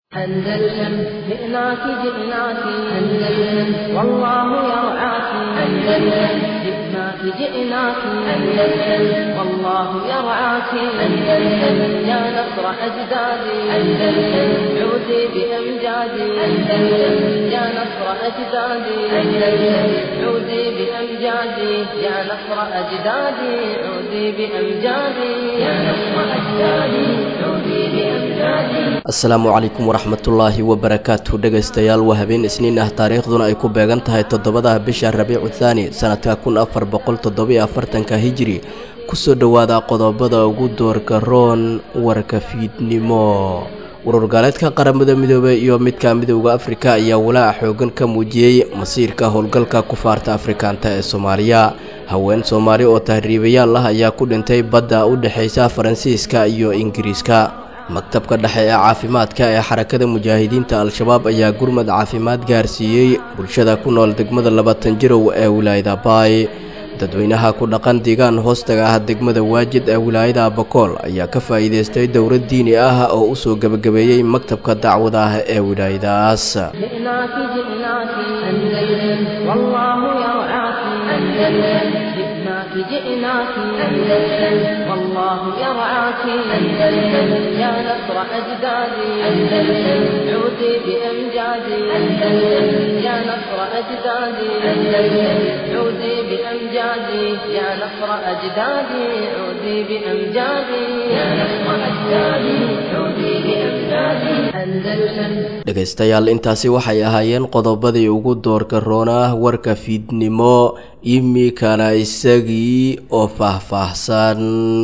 أندلسن جئناك جئناك أندلسن والله يرعاك أندلسن جئناك جئناك أندلسن والله يرعاك أندلسن يا نصر أجدادي أندلسن عودي بأمجادي أندلسن يا نصر أجدادي أندلسن عودي بأمجادي يا نصر أجدادي عودي بأمجادي يا نصر أجدادي عودي بأمجادي asalaamu calaykum waraxmatullaahi wabarakaatu dhegaystayaal waa habeen isniin ah taariikhduna ay ku beegan tahay toddobada bisha rabiicu thaani sanadka kun afar boqol toddobiyo afartanka hijiri kusoo dhowaada qodobada ugu doorka roon warka fiidnimo ururgaaleedka qaramada midoobey iyo midka midowda afrika ayaa walaaca xoogan ka muujiyey masiirka howlgalka kufaarta afrikaanta ee soomaaliya haween soomaali oo tahriibayaal ah ayaa ku dhintay badda u dhexaysa faransiiska iyo ingiriiska maktabka dhexe ee caafimaadka ee xarakada mujaahidiinta al-shabaab ayaa gurmad caafimaad gaarsiiyey bulshada ku nool degmada labatan jirow ee wilaayada baay dadweynaha ku dhaqan deegaan hoostaga ah degmada waajid ee wilaayada bakool ayaa ka faa'iidaystay dowlad diini ah oo u soo gebagabeeyey maktabka dacwada ah ee wilaayadaas جئناك جئناك أندلسن والله يرعاك أندلسن جئناك جئناك أندلسن والله يرعاك أندلسن يا نصر أجدادي أندلسن عودي بأمجادي أندلسن يا نصر أجدادي أندلسن عودي بأمجادي يا نصر أجدادي عودي بأمجادي يا نصر أجدادي عودي بأمجادي أندلسن dhegaystayaal intaasi waxay ahaayeen qodobadii ugu doorka roonah warka fiidnimo imikana isagii oo faahfaahsan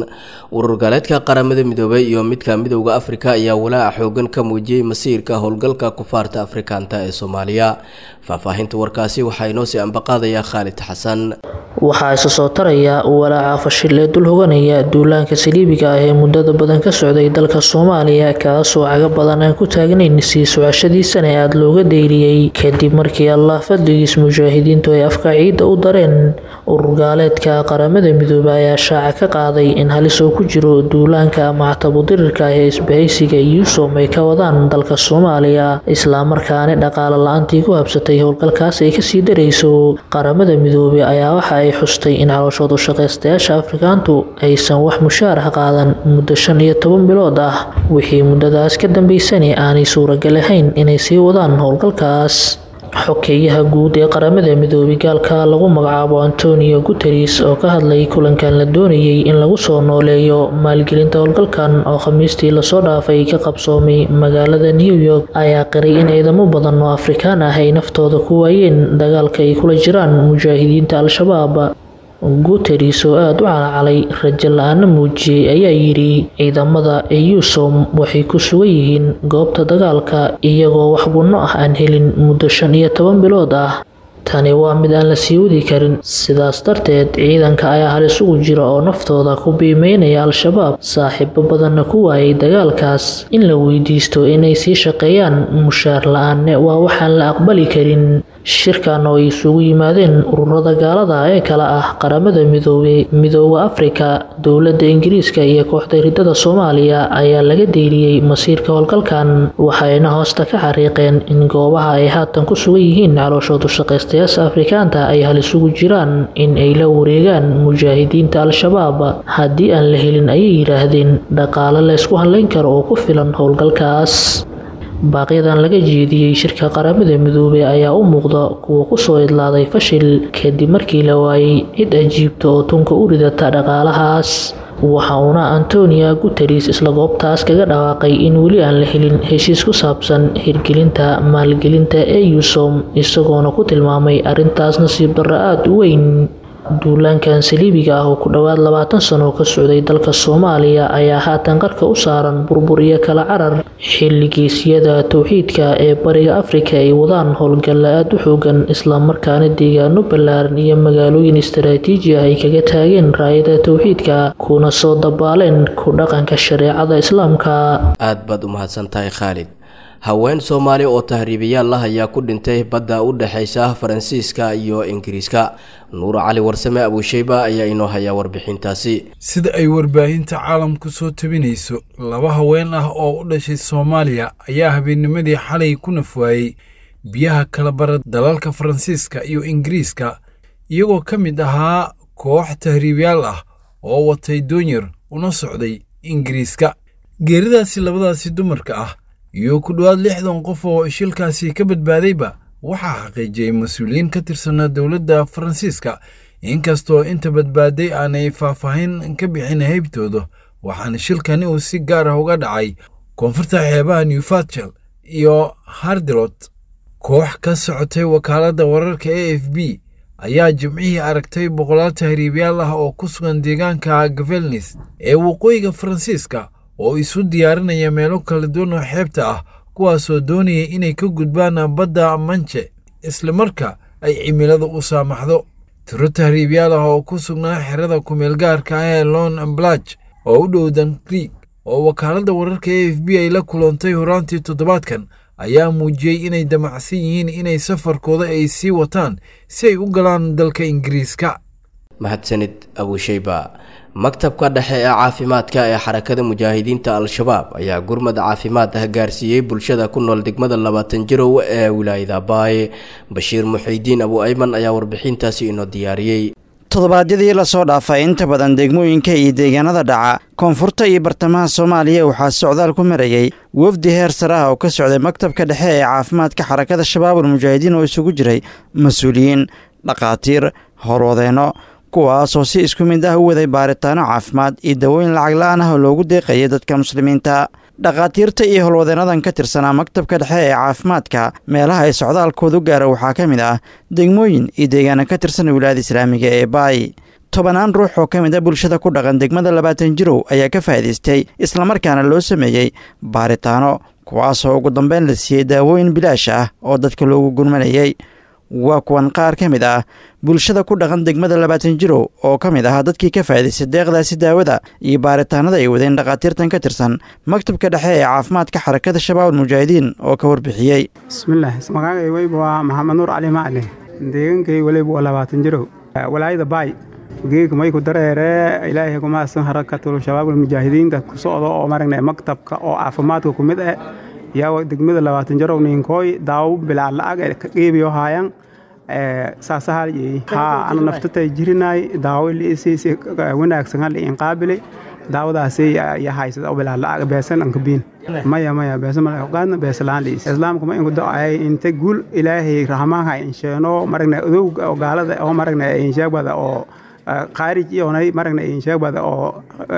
urur gaaleedka qaramada midoobey iyo midka midowda afrika ayaa walaaca xoogan ka muujiyey masiirka howlgalka kufaarta afrikaanta ee soomaaliya faahfaahinta warkaasi waxaa inoo sii ambaqaadaya khaalid xasan waxaa isa soo taraya walaaca fashil ee dul hoganaya duulaanka saliibiga ah ee muddada badan ka socday dalka soomaaliya kaasoo caga badan aan ku taagnayn sii socashadiisana aada looga deyliyey kadib markii allah fadligiis mujaahidiintu ay afka ciidda u dareen ururgaaleedka qaramada midoobe ayaa shaaca ka qaaday in halis oo ku jiro duulaanka mactabudirirka ah ee isbahaysiga yuusom ay ka wadaan dalka soomaaliya islamarkaana dhaqaale la-aantii ku habsatay howlgalkaas ay kasii darayso qaramada midoobe ayaa waxa ay xustay in calooshoodu shaqaystayaasha afrikaantu aysan wax mushaar ah qaadan muddo shan iyo toban bilood ah wixii muddadaas ka dambeysani aanay suuragal ahayn inay sii wadaan howlgalkaas xokeeyaha guud ee qaramada midoobay gaalka lagu magacaabo antonio guteres oo ka hadlay kulankan la doonayay in lagu soo nooleeyo maalgelinta howlgalkan oo khamiistii lasoo dhaafay ka qabsoomay magaalada new york ayaa qiray in ciidamo badan oo afrikaan ah ay naftooda ku waayeen dagaalka ay kula jiraan mujaahidiinta al-shabaab guteres oo aada u calacalay rajo la-aana muujiyey ayaa yidhi ciidamada eusom waxay ku sugan yihiin goobta dagaalka iyagoo wax gunno ah aan helin muddo shan iyo toban bilood ah tani waa mid aan la sii wadi karin sidaas darteed ciidanka ayaa halis ugu jira oo naftooda ku biimeynaya al-shabaab saaxiibo badanna ku waayay dagaalkaas in la weydiisto inay sii shaqeeyaan mushaar la-aanne waa waxaan la aqbali karin shirkan oo ay isugu yimaadeen ururada gaalada ee kale ah qaramada midoobey midooda afrika dowladda ingiriiska iyo kooxda ridada soomaaliya ayaa laga deeliyey masiirka howlgalkan waxayna hoosta ka xariiqeen in goobaha ay haatan ku sugan yihiin calooshoodu shaqaystayaasha afrikaanta ay halis ugu jiraan in ay la wareegaan mujaahidiinta al-shabaab haddii aan la helin ayay yidhaahdeen dhaqaale laysku hadlayn karo oo ku filan howlgalkaas baaqyadan laga jeediyey shirka qaramada midoobey ayaa u muuqda kuwa kusoo idlaaday fashil kadib markii la waayey cid ajiibta oo tunka u ridata dhaqaalahaas waxa uuna antonia guteres isla goobtaas kaga dhawaaqay in weli aan la helin heshiis ku saabsan hirgelinta maalgelinta ee yusom isagoona ku tilmaamay arrintaas nasiib darro aada u weyn duulaankan saliibiga ah oo ku dhowaad labaatan sano ka socday dalka soomaaliya ayaa haatan qarka u saaran burbur iyo kala carar xilligiisyada towxiidka ee bariga afrika ay wadaan howlgalla aada u xoogan islamarkaana deegaano ballaaran iyo magaalooyin istaraatiiji ah ay kaga taageen raayada towxiidka kuna soo dabaaleen ku dhaqanka shareecada islaamka aad baad u mahadsan tahay khaalid haween soomaali oo tahriibayaal ah ayaa ku dhintay badda u dhexaysa faransiiska iyo ingiriiska nuur cali warsame abuusheyba ayaa inoo hayaa warbixintaasi sida ay warbaahinta caalamku soo tabinayso laba haween ah oo u dhashay soomaaliya ayaa habeennimadii xalay ku nafwaayey biyaha kala bara dalalka faransiiska iyo ingiriiska iyagoo ka mid ahaa koox tahriibyaal ah oo watay doonyar una socday ingiriiska geeridaasi labadaasi dumarka ah iyo ku dhowaad lixdan qof oo shilkaasi ka badbaadayba waxaa xaqiijiyey mas-uuliyiin ka tirsanaa dowladda faransiiska inkastoo inta badbaaday aanay faahfaahin ka bixin haybtooda waxaana shilkani uu si gaar ah uga dhacay koonfurta xeebaha newfatchel iyo hardilot koox ka socotay wakaaladda wararka a f b ayaa jimcihii aragtay boqolaal tahriibyaal ah oo ku sugan deegaanka gavelnis ee waqooyiga faransiiska oo isu diyaarinaya meelo kala duwan oo xeebta ah kuwaasoo doonaya inay ka gudbaan badda manje islamarka ay cimilada u saamaxdo tiro tahriibyaal ah oo ku sugnaa xerada kumeelgaarka ah ee lon blach oo u dhow dan krieg oo wakaaladda wararka a f b ay la kulantay horaantii toddobaadkan ayaa muujiyey inay damacsan yihiin inay safarkooda ay sii wataan si ay u galaan dalka ingiriiska mahadsanid abuusheyba maktabka dhexe ee caafimaadka ee xarakada mujaahidiinta al-shabaab ayaa gurmad caafimaad ah gaarsiiyey bulshada ku nool degmada labaatan jirow ee wilaayada baaye bashiir muxiidiin abu ayman ayaa warbixintaasi inoo diyaariyey toddobaadyadii lasoo dhaafay inta badan degmooyinka iyo deegaanada dhaca koonfurta iyo bartamaha soomaaliya waxaa socdaal ku marayey wafdi heer sare ah oo ka socday maktabka dhexe ee caafimaadka xarakada shabaabul mujaahidiin oo isugu jiray mas-uuliyiin dhakhaatiir howlwadeenno kuwaasoo si isku mid ah u waday baaritaano caafimaad iyo dawooyin lacag la-aan ah oo loogu deeqayay dadka muslimiinta dhakhaatiirta iyo howlwadeennadan ka tirsanaa maktabka dhexe ee caafimaadka meelaha ay socdaalkoodu gaara waxaa ka mid ah degmooyin iyo deegaana ka tirsan wilaayada islaamiga ee baay tobanaan ruux oo ka mid a bulshada ku dhaqan degmada labaatan jirow ayaa ka faa'idaystay islamarkaana loo sameeyey baaritaano kuwaasoo ugu dambeyn la siiyey daawooyin bilaash ah oo dadka loogu gurmanayay waa kuwan qaar ka mid ah bulshada ku dhaqan degmada labaatan jirow oo ka mid ahaa dadkii ka faa'idaystay deeqdaasi daawada iyo baaritaanada ay wadeen dhakhaatiirtan ka tirsan maktabka dhexe ee caafimaadka xarakada shabaabul mujaahidiin oo ka warbixiyey bismillaah magacay weyba waa maxamed nuur cali macli deegankay weliba waa labaatan jirow walaayada baay geeg mayku dareere ilaahay kumaasan harakatul shabaabul mujaahidiinka ku socdo oo maragna maktabka oo caafimaadka ku mid ah yaa degmada labaatan jarow ninkooy daawo bilaa la'ag ka qeybiyo haayan saasahal haa ana naftatay jirinaay daawo liisiisi wanaagsan hal in qaabili daawadaasi ya haysada bilaa la'ag beesan an kabiin maya maya beesa mala ogaadna beesa laan liis islaamka ma inku da'ay inta guul ilaahay rahmaanha insheeno maragna odowga oo gaalada oo maragna insheegbada oo qaarij iyonay maragna insheegbada oo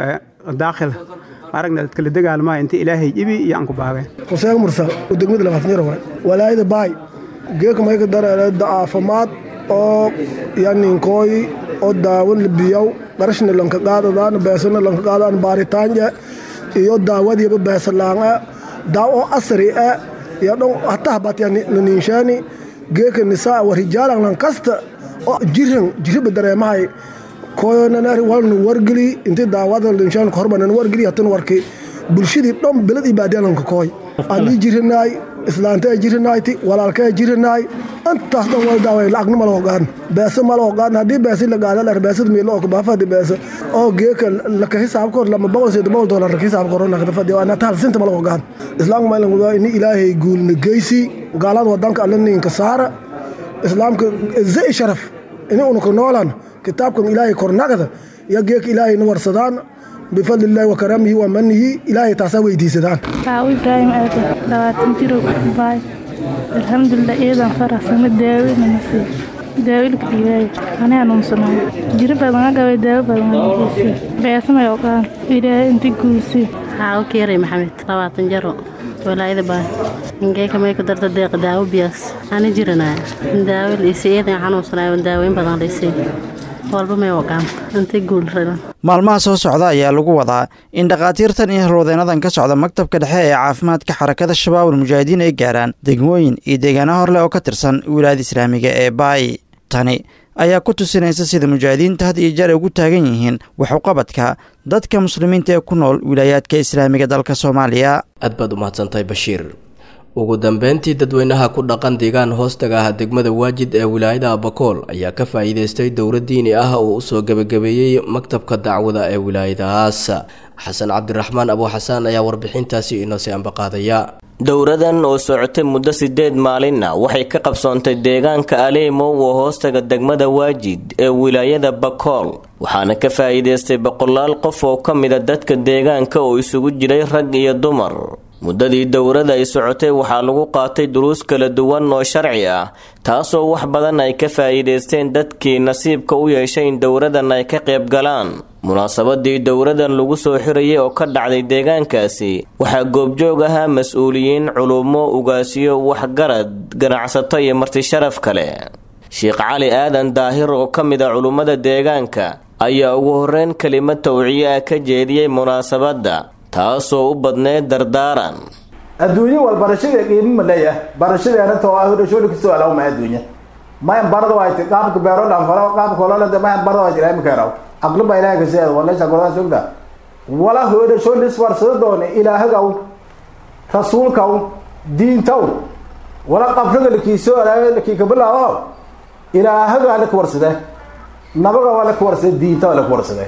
daakhil aragna dad kala dagaalmaa inta ilaahay ibi iyo aan ku baagay xuseen mursal oo degmada labaatan jir waay walaayada baay geeka mayka dareere da'aafimaad oo yaninkooy oo daawan biyow qarashna lanka qaadadaan beesana lanka qaadaan baaritaanje iyo daawadiiba beesalaanga daaw oo asri e iyo dhon hataha batyanininshaani geeka nisaa wa rijaalan lankasta oo jiran jiriba dareemahay koyonanari walna wargeli inti daawada linshaan horbanan wargeli hatan warki bulshadii dhon belad iyo baadiyalanka kooy ani jirinaay islaanta jirinayti walaalka jirinaay intaas dhan wal daaway lacagna mala ogaan beesa mala ogaan haddii beesi la gaada lar beesad miilo oo kabaafadi beesa oo geeka laka hisaab kor lama boqol sida boqol dollar laka hisaab kor nakda fadi ana taal sinta mala ogaan islaamka maylan waa ini ilaahay guulna geysi gaalada wadanka alla ninka saara islaamka zai sharaf ini unuka noolan kitaabkan ilaahay kornagada iyo geeka ilaahayna warsadaan bifadli illaahi wakaramihi wa manihi ilaahay taasaa weydiisadaan aawo ibraahim aade labaatan jiro baay alxamdulilah iyadan faraxsana daawinana sii daawilka dhiibaayo anaa nuunsanaayo jiro badan agabay daawo badan geysay beesamay oqaan ilaahay inta guusay aawo keeray maxamed labaatan jaro walaayada baay ingeeka may ku darta deeqa daawo biyaas ana jiranaya daawo liisay iyadan xanuunsanaayo daaweyn badan liisay walba may oqaan inta guul ralan maalmaha soo socda ayaa lagu wadaa in dhakhaatiirtan iyo halwadeennadan ka socda maktabka dhexe ee caafimaadka xarakada shabaabul mujaahidiin ay gaaraan degmooyin iyo deegaano horleh oo ka tirsan wilaayada islaamiga ee baay tani ayaa ku tusinaysa sida mujaahidiinta had iyo jeer ay ugu taagan yihiin waxuqabadka dadka muslimiinta ee ku nool wilaayaadka islaamiga dalka soomaaliya aad baad u mahadsantahay bashiir ugu dambeyntii dadweynaha ku dhaqan deegaan hoostaga ah degmada waajid ee wilaayada abakool ayaa ka faa'iideystay dowlad diini ah oo usoo gebagabeeyey maktabka dacwada ee wilaayadahaas xasan cabdiraxmaan abu xasaan ayaa warbixintaasi inoosii ambaqaadaya dowradan oo socotay muddo sideed maalinna waxay ka qabsoontay deegaanka aleemo oo hoostaga degmada waajid ee wilaayada bakool waxaana ka faa'iidaystay boqolaal qof oo ka mida dadka deegaanka oo isugu jiray rag iyo dumar muddadii dowrada ay socotay waxaa lagu qaatay duruus kala duwan oo sharci ah taasoo wax badan ay ka faa'iidaysteen dadkii nasiibka u yeeshay in dowradan ay ka qayb galaan munaasabadii dowradan lagu soo xirayay oo ka dhacday deegaankaasi waxaa goobjoog ahaa mas-uuliyiin culummo ugaasiyo waxgarad ganacsato iyo martisharaf kale sheekh cali aadan daahir oo ka mid a culummada deegaanka ayaa ugu horreyn kelimad tawciye ah ka jeediyey munaasabadda taasoo u badneed dardaaran adduunye wal barashada qiimo ma leeyahay barashadeena too ah dhashooli kasoo alaw ma adduunya mayan barada waayte qaabka beero dhanfalo qaabka ololada mayan barada waa jira imika yaraw aqli baa ilaahay kaseeda waleesha gordaa sogda wala hoodhashoolis warsada doone ilaahagaw rasuulkaw diintaw wala qabriga lakiisoo alaayo lakiika bilaabo ilaahagaa laka warsade nabaga waa laka warsade diinta waa laka warsade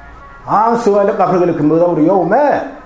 aansi waa la qabriga lakamooda yowme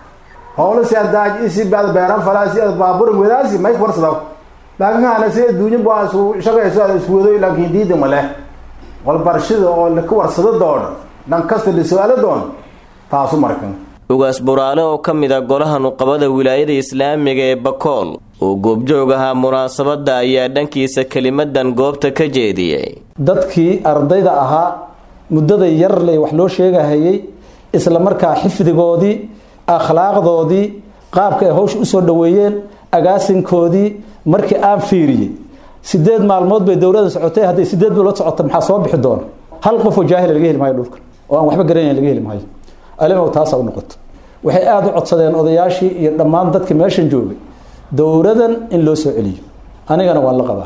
howlo si adaaj isi baad beeran falaasi ad baaburin wadaasi may warsadaw laakiin kaana si adduunyo baa isu shaqayso ada isku wado laakiin diida ma leh wal barashada oo laka warsado doono dhan kasta la su-aalo doono taasu markan ugaas buraale oo ka mid a golaha nuqabada wilaayada islaamiga ee bakool oo goobjoog ahaa munaasabadda ayaa dhankiisa kelimadan goobta ka jeediyey dadkii ardayda ahaa muddada yarley wax loo sheegahayay isla markaa xifdigoodii akhlaaqdoodii qaabka ay hawsha usoo dhoweeyeen agaasinkoodii markii aan fiiriyey sideed maalmood bay dowlada socotay hadday sideed bilood socota maxaa soo bixi doona hal qofoo jaahila laga heli maayo dhulkan oo aan waxba garanayn laga heli maayo alimow taasa u noqoto waxay aada u codsadeen odayaashii iyo dhammaan dadka meeshan joogay dowladan in loo soo celiyo anigana waan la qabaa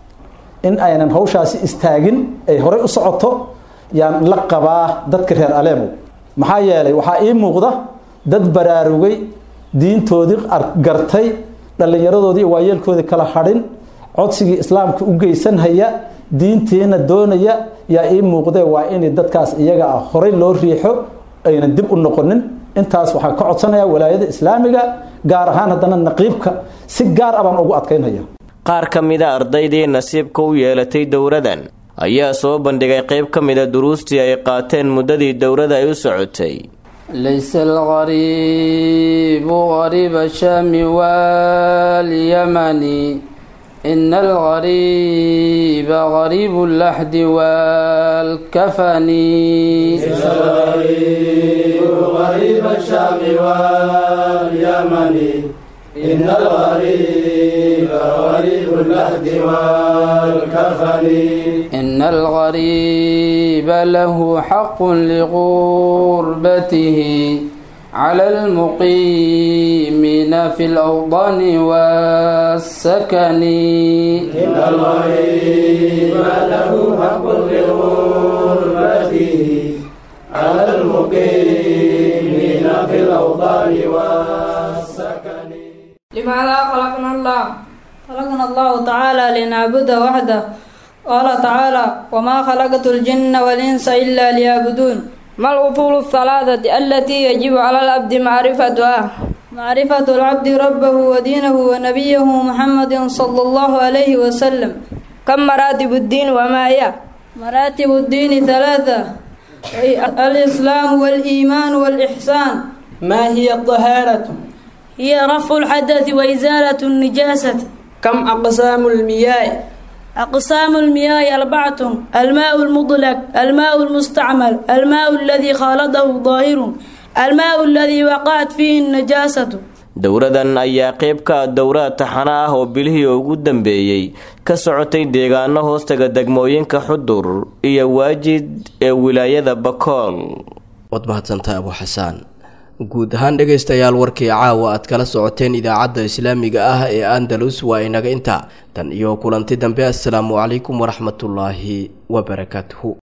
in aynan hawshaasi istaagin ay horey u socoto yaan la qabaa dadka reer aleemow maxaa yeelay waxaa ii muuqda dad baraarugay diintoodii gartay dhallinyaradoodii iyo waayeelkoodii kala hadhin codsigii islaamka u geysanhaya diintiina doonaya yaa ii muuqdee waa in dadkaas iyaga ah horey loo riixo aynan dib u noqonin intaas waxaan ka codsanayaa walaayada islaamiga gaar ahaan haddana naqiibka si gaar ah baan ugu adkaynaya qaar ka mida ardaydii nasiibka u yeelatay dowradan ayaa soo bandhigay qayb ka mida duruustii ay qaateen muddadii dowrada ay u socotay ليس الغريب غريب الشام واليمن إن الغريب غريب اللحد والكفن ليس الغريب غريب الشام واليمن إن الغريب غريب اللحد والكفن إن الغريب له حق لغربته على المقيمين في الأوطان والسكن إن الغريب له حق لغربته على المقيمين في الأوطان والسكن لماذا خلقنا الله خلقنا الله تعالى لنعبده وحده قال تعالى وما خلقت الجن والإنس إلا ليعبدون ما الأصول الثلاثة التي يجب على العبد معرفتها معرفة العبد ربه ودينه ونبيه محمد صلى الله عليه وسلم كم مراتب الدين وما هي مراتب الدين ثلاثة الإسلام والإيمان والإحسان ما هي الطهارة هي رفع الحدث وإزالة النجاسة كم أقسام المياه أقسام المياه أربعة الماء المطلق الماء المستعمل الماء الذي خالطه ظاهر الماء الذي وقعت فيه النجاسة dowradan ayaa qayb ka ah dowraad taxano ah oo bilihii ugu dambeeyey ka socotay deegaano hoostaga degmooyinka xudur iyo waajid ee wilaayada bakool waad mahadsantahay abu xasaan guud ahaan dhegaystayaal warkii caawa aad kala socoteen idaacadda islaamiga ah ee andalus waa inaga intaa tan iyo kulanti dambe assalaamu calaykum waraxmatullaahi wabarakaatuhu